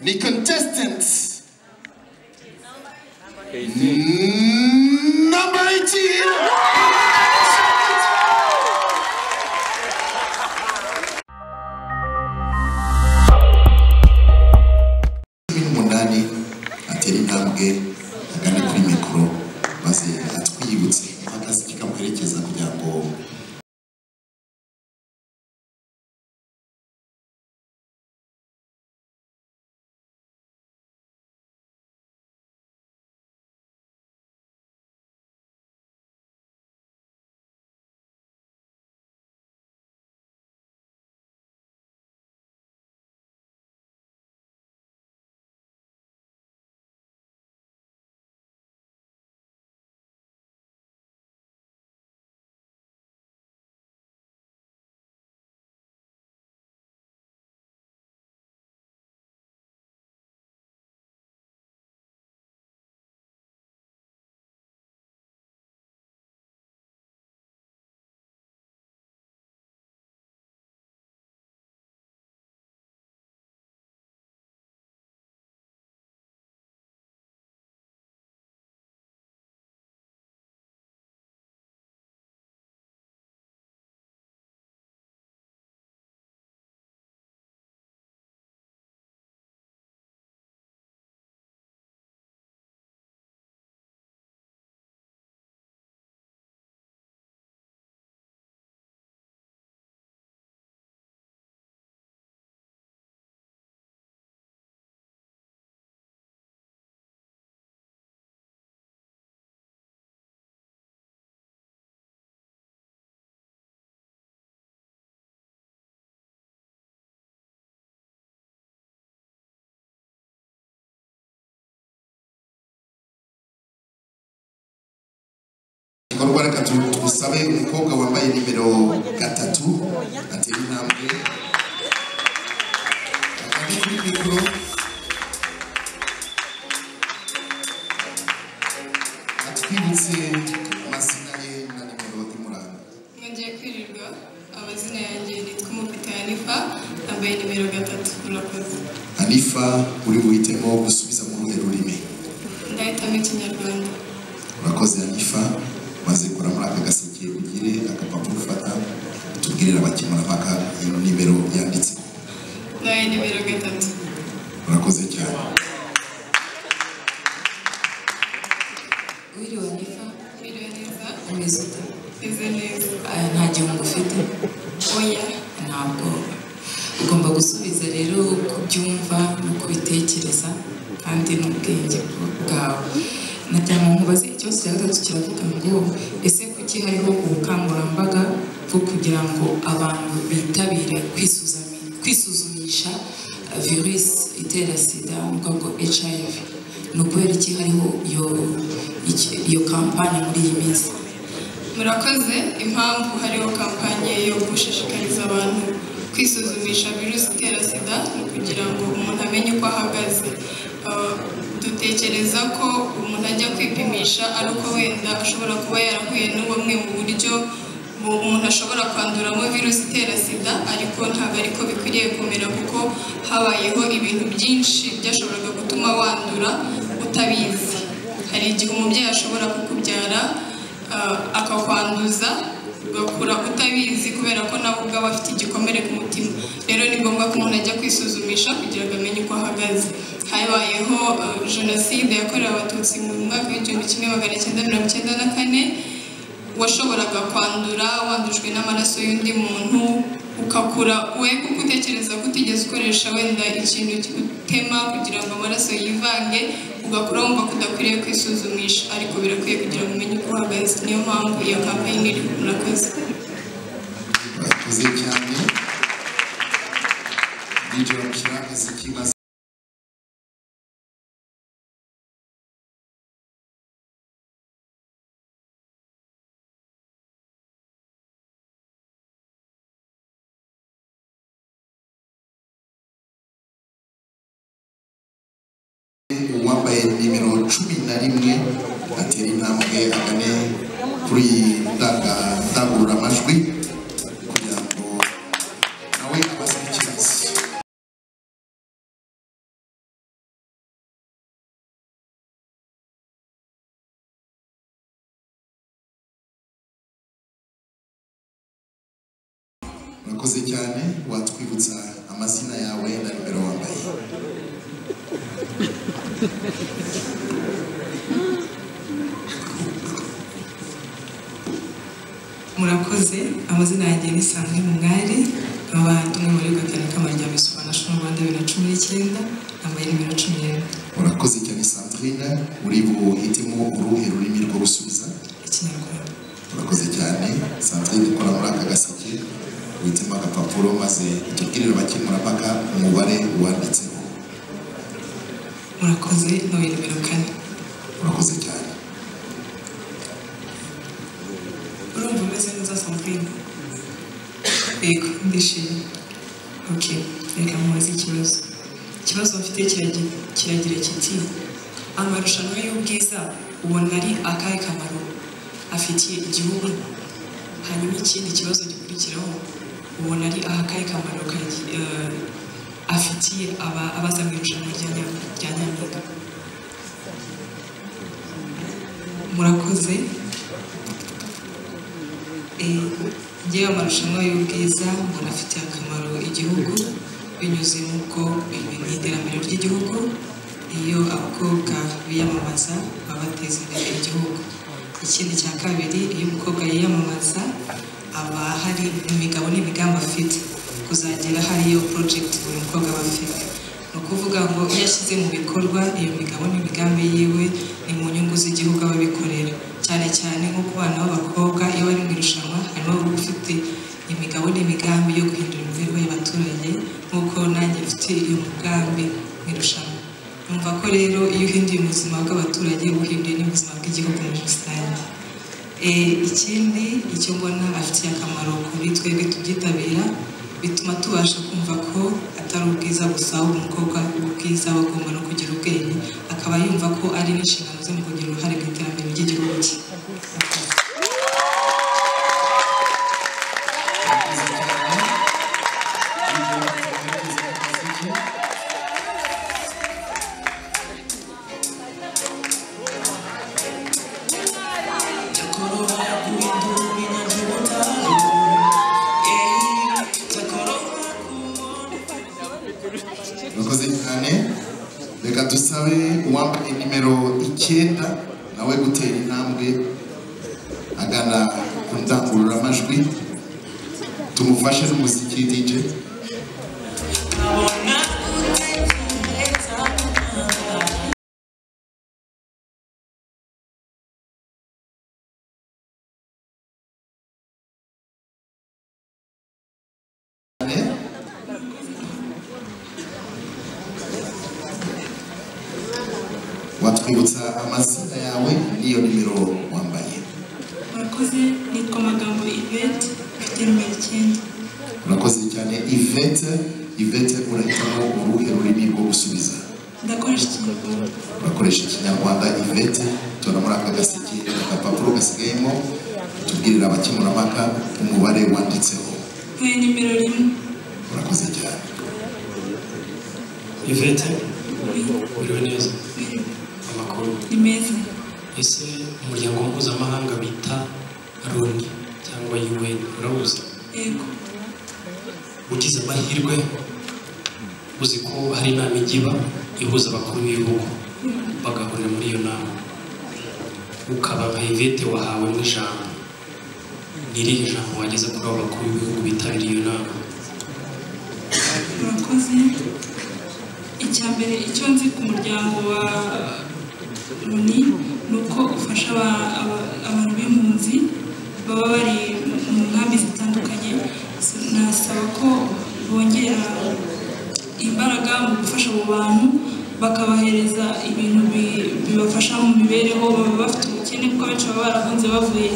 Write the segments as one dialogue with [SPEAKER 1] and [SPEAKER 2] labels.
[SPEAKER 1] the contestants. Mm, Number 18. ibintu umunani atera intambwe agana kuri mikoro maze atwibutse akazi kikamuherekeza kugira ngo igikorwa reka tu- tusabe umukobwa wambaye nimero gatatu atera intambwe agana kuri mikoro atwibutse amazina ye na nimero imuranga
[SPEAKER 2] Nongeye kwirirwa amazina yanjye nitwa Umufite Hanifa nambaye nimero gatatu murakoze
[SPEAKER 1] hanifa uri buhitemo gusubiza mu ruhe rurimi
[SPEAKER 2] ndahitamo ikinyarwanda
[SPEAKER 1] urakoze hanifa maze kora muri aka gaseke ugire agapapuro ufata utubwirire abakemurampaka iyo nimero yanditse
[SPEAKER 2] nabaye nimero gatatu
[SPEAKER 1] urakoze cyane
[SPEAKER 3] wiriwe nifa
[SPEAKER 2] mbere neza
[SPEAKER 3] umeze ute
[SPEAKER 2] meze neza
[SPEAKER 3] Aya, nta gihombo ufite
[SPEAKER 2] oya
[SPEAKER 3] nta bwoba ugomba gusubiza rero uko ubyumva uko ubitekereza kandi n'ubwenge bwawe na cyane nkubaze ikibazo cya gatatu kiravuga ngo ese kuki hariho ubukangurambaga bwo kugira ngo abantu bitabire kwisuzami- kwisuzumisha eh, virusi itera sida mu bwoko bwa hiv ni ukubera iki hariho iyo, iki- iyo kampani muri iyi minsi
[SPEAKER 2] murakoze impamvu hariho kampanye yo gushishikariza abantu kwisuzumisha virusi itera sida ni ukugira ngo umuntu amenye uko ahagaze Ah, dutekereza ko umuntu ajya kwipimisha ari uko wenda ashobora kuba yarahuye n'ubumwe mu buryo mu- umuntu ashobora kwanduramo virusi itera sida ariko ntabwo ariko bikwiriye kumera kuko habayeho ibintu byinshi byashoboraga gutuma wandura utabizi hari igihe umubyeyi ashobora kukubyara ah, akakwanduza ugakura utabizi kubera ko nawe ubwawe afite igikomere ku mutima rero ni ngombwa ko umuntu ajya kwisuzumisha kugira ngo amenye uko ahagaze habayeho ah, jenoside yakorewe abatutsi mu mwaka w'igihumbi kimwe magana cyenda mirongo icyenda na kane washoboraga kwandura wandujwe n'amaraso y'undi muntu ukakura we kuko utekereza ko utigeze ukoresha wenda ikintu utema kugira ngo amaraso yivange ugakura wumva ko udakwiriye kwisuzumisha ariko birakwiye kugira ngo umenye uko uhagaze niyo mpamvu iyo kampani iri murakoze
[SPEAKER 1] urakoze cyane DJ bamushyira akazi maze uwambaye nimero cumi na rimwe atera intambwe agane kuri ndanga- ndangururamajwi kugira ngo nawe abaze ikibazo urakoze cyane watwibutsa amazina yawe na nimero wambaye
[SPEAKER 3] murakoze amazina yanjye ni Sandrine Mungari nkaba tumwe muri gatanu k'amarya Miss Rwanda Show Rwanda bibiri na cumi n'icyenda nambaye nimero cumi n'imwe
[SPEAKER 1] urakoze cyane sandrine uri buhitemo uruhe rurimi rwo gusubiza
[SPEAKER 3] ikinyarwanda
[SPEAKER 1] urakoze cyane sandrine ikora muri aka gaseke witemo agapapuro maze utubwirire abakemurampaka umubare wanditseho
[SPEAKER 3] murakoze ntuye nimero kane
[SPEAKER 1] urakoze cyane
[SPEAKER 3] urumva umeze neza Sandrine yego ndishimye ok reka mubaze ikibazo ikibazo bafite kiragi- kiragira kiti amarushanwa y'ubwiza ubona ari akahe kamaro afitiye igihugu hanyuma ikindi kibazo gikurikiraho ubona ari akahe kamaro kagi- eh, afitiye aba- abaza mu irushanwa rya Nya- rya nyampinga murakoze Eh, njyewe amarushanwa y'ubwiza mbona afitiye akamaro igihugu binyuze muko mu iterambere ry'igihugu iyo abakobwa biyamamaza baba bateza imbere igihugu ikindi cya kabiri iyo umukobwa yiyamamaza aba hari imigabo n'imigambi afite kuzagera hariyo porojegiti buri mukobwa aba afite ni ukuvuga ngo iyo ashyize mu bikorwa iyo migabo n'imigambi yiwe ni mu nyungu z'igihugu aba abikorera cyane cyane nko ku bana b'abakobwa iyo bari mu irushanwa harimo uba ufite imigabo n'imigambi yo guhindura imibereho y'abaturage nk'uko nanjye mfite iyo mugambi mu irushanwa numva ko rero iyo uhinduye ubuzima bw'abaturage uba uhinduye n'ubuzima bw'igihugu muri rusange Eh, ikindi icyo mbona afitiye akamaro kuri twebwe tubyitabira bituma tubasha kumva ko atari ubwiza gusa ahubwo umukobwa ubwiza aba agomba no kugira ubwenge akaba yumva ko ari n'inshingano ze mu kugira uruhare mu iterambere ry'igihugu cye
[SPEAKER 1] urakoze cyane reka dusabe uwambaye nimero icyenda nawe gutera intambwe agana ku ndangururamajwi tumufashe n'umuziki DJ cyane watwibutsa amazina yawe n'iyo nimero wambaye
[SPEAKER 2] murakoze nitwa amagambo ivete mfite nimero icyenda
[SPEAKER 1] urakoze cyane ivete ivete urahitamo uruhe rurimi rwo gusubiza
[SPEAKER 2] ndakoresha ikinyarwanda
[SPEAKER 1] urakoresha ikinyarwanda ivete tora muri aka gaseke agapapuro gasigayemo tubwirira abakemurampaka umubare wanditseho
[SPEAKER 2] ntuye nimero rimwe
[SPEAKER 1] urakoze cyane
[SPEAKER 4] Yvette uriwe neza amakuru
[SPEAKER 2] ni meza
[SPEAKER 4] ese umuryango mpuzamahanga bita Loni cyangwa UN urawuzi
[SPEAKER 2] yego
[SPEAKER 4] ugize amahirwe uzi ko hari inama igiba ihuza abakuru b'ibihugu bagahurira muri iyo nama ukaba nka Yvette wahawe nk'ijambo ni irihe jambo wageze kuri abo bakuru b'ibihugu bitabiriye iyo nama
[SPEAKER 2] murakoze icya mbere icyo nzi ku muryango wa loni ni uko ufasha aba- aba- abantu b'impunzi baba bari mu nkambi zitandukanye nasaba ko bongera imbaraga mu gufasha abo bantu bakabahereza ibintu bi- bibafasha mu mibereho baba bafite ubukene kuko abenshi baba barahunze bavuye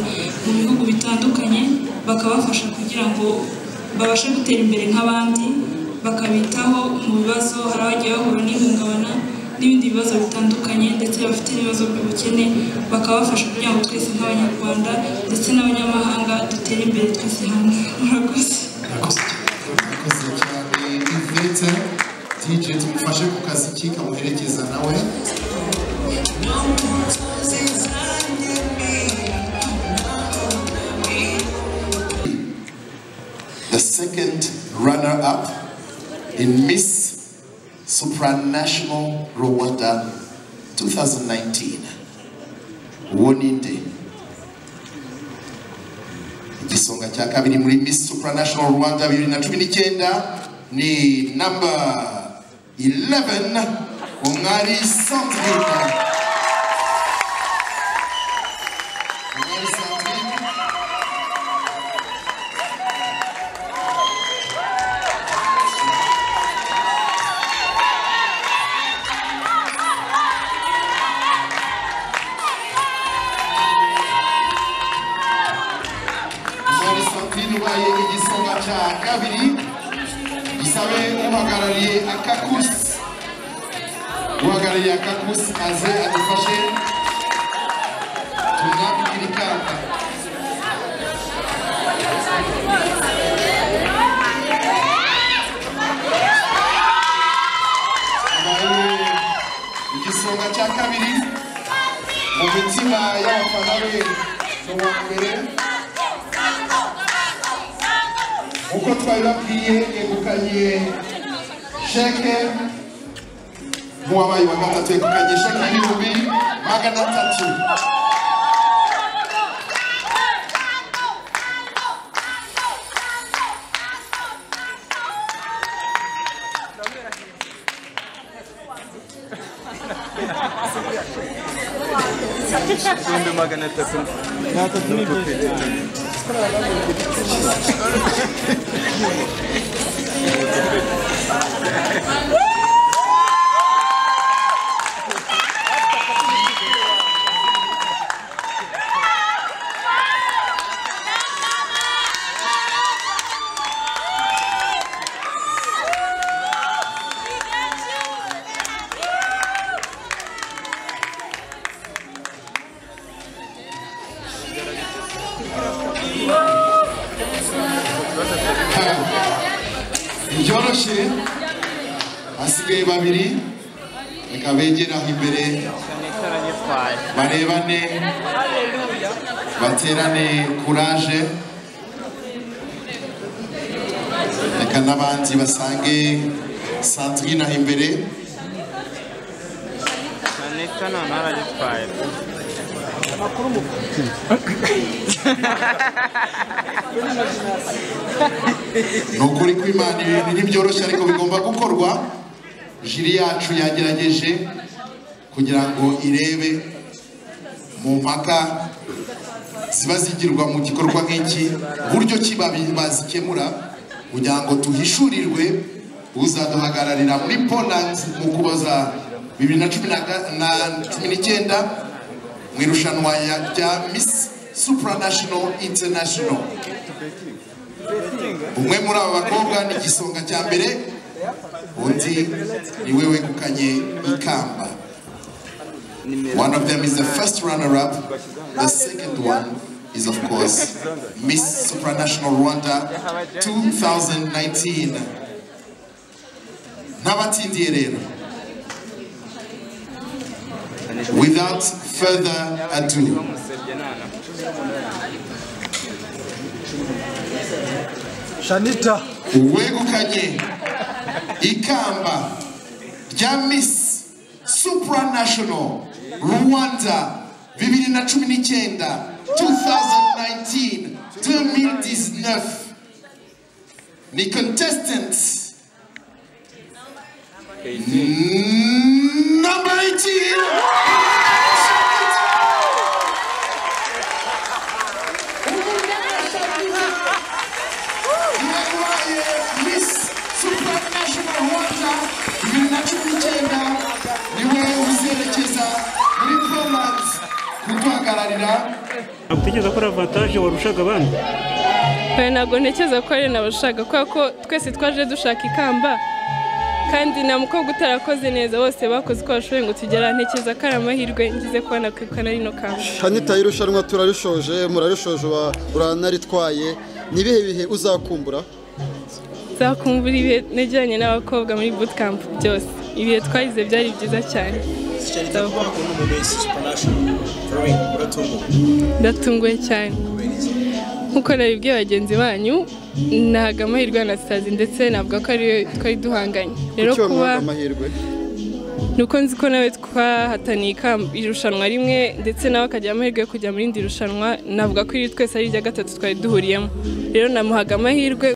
[SPEAKER 2] mu bihugu bitandukanye bakabafasha kugira ngo babashe gutera imbere nk'abandi bakabitaho mu bibazo hari abagiye bahura n'ihungabana n'ibindi bibazo bitandukanye ndetse bafite n'ibibazo by'ubukene bakabafasha kugira ngo twese nk'abanyarwanda ndetse n'abanyamahanga dutere imbere twese hamwe murakoze
[SPEAKER 4] murakoze cyane
[SPEAKER 1] urakoze cyane ivete DJ tumufashe ku kazi kikamuherekeza nawe The second runner-up in Miss Supranational Rwanda 2019, Woninde. Igisonga cya kabiri muri Miss Supranational Rwanda 2019 ni number 11 Umwari Sandrine. Umwari Sandrine. Umwari Sandrine ubaye igisonga cya kabiri gisabe uhagarariye akakusi uhagarariye akakusi aze adufashe tunabwire ikamba Abaye igisonga cya kabiri mu mitima y'abafana be ni uwa mbere uko twabibabwiye yegukanye sheke nk'uwabaye wa gatatu yegukanye sheke y'ibihumbi magana atatu
[SPEAKER 5] Şimdi magana takım.
[SPEAKER 1] byoroshye hasigaye babiri reka begere aho imbere barebane baterane kuraje reka n'abandi basange sandrine aho imbere
[SPEAKER 5] Kanekana naragitwaye.
[SPEAKER 1] ni ukuri ko imana ibintu ntibyoroshye ariko bigomba gukorwa jiri yacu yagerageje kugira ngo irebe mu mpaka ziba zigirwa mu gikorwa nk'iki buryo ki babi- bazikemura kugira ngo tuhishurirwe uzaduhagararira muri poland mu kuboza bibiri na cumi na ga- na cumi n'icyenda mu irushanwa ya- rya miss supranational international umwe muri aba bakobwa ni igisonga cya mbere undi ni we wegukanye ikamba one of them is the first runner up the second one is of course miss supranational rwanda 2019 n'abatsindiye rero without further ado
[SPEAKER 5] Musebye nana.
[SPEAKER 6] Shanita.
[SPEAKER 1] uwegukanye ikamba rya Miss Supranational Rwanda 2019 2019 2019 ni contestant number 18 iwaye Miss Supranational Rwanda bibiri na cumi n'icyenda niwe uzerekeza muri Poland kuduhagararira
[SPEAKER 7] ntabwo utekereza ko ari avantaje warushaga abandi
[SPEAKER 8] Oya, ntabwo ntekereza ko ari nabashaka kubera ko twese twaje dushaka ikamba kandi nta mukobwa utarakoze neza bose bakoze uko bashoboye ngo tugera ntekereza ko ari amahirwe ngize kuba nakwirukana rino kamba
[SPEAKER 6] Shanita y'irushanwa turarishoje murarishoje wa- uranaritwaye ni ibihe bihe uzakumbura
[SPEAKER 8] nzakumbura ibihe najyanye n'abakobwa muri bootcamp byose ibihe twayize byari byiza cyane ndatunguwe cyane gukorera ibyo bagenzi banyu ntabwo amahirwe anasitazi ndetse navuga ko ariyo twari duhanganye rero
[SPEAKER 6] kuki
[SPEAKER 8] kuba
[SPEAKER 6] wamuhaga amahirwe
[SPEAKER 8] nuko nzi ko nawe twahataniye ikamba- irushanwa rimwe ndetse nawe akagira amahirwe yo kujya mu rindi rushanwa navuga ko iri twese ari irya gatatu twari duhuriyemo rero namuhaga amahirwe